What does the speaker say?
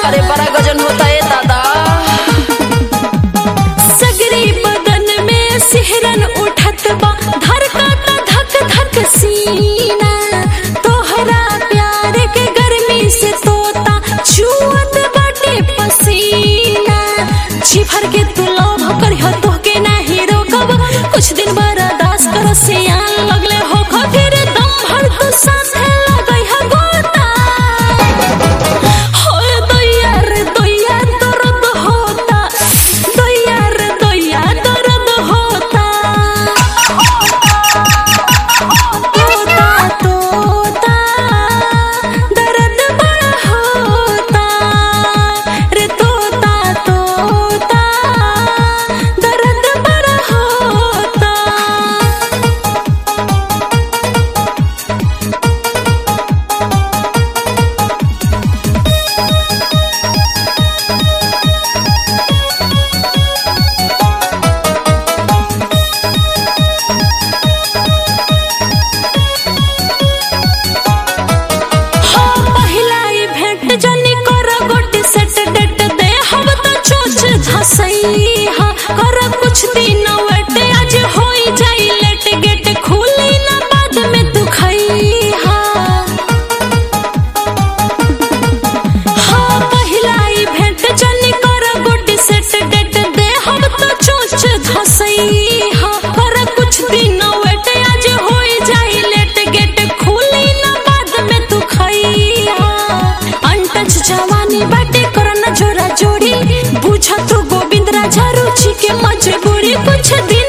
अरे बड़ा गजन होता है दादा सगरी बदन में सिहरन उठत बा धड़कता धक धक सीना तोहरा प्यार के गर्मी से तोता छुअत बाटे पसीना छिभर के तू लोभ करिह तोहके नाही रोकब कुछ दिन बर्दाश्त कर सियान लगले हो फिर दम भर तू साथे लगई ह गोता होए दैया रे दैया दर्द होता दैया रे दैया दर्द होता तोता तोता दर्द बड़ा होता रे तोता तोता दर्द बड़ा होता हो पहिला ई भेंट जनी कर गोटी सेट डेट दे हम तो चोच धसई हा कर कुछ दिन वेट आज होई जाई लेट गेट खुली ना बाद में तू खई हा हाँ पहिला ई भेंट जनी कर गोटी सेट डेट दे हम तो चोच धसई हा कर कुछ दिन वेट आज होई जाई लेट गेट खुली ना बाद में तू खई हा अनटच जवानी बाटे करना जोरा जोड़ी बुझ तू गोविंद राजा रुचि के मजबूरी कुछ दिन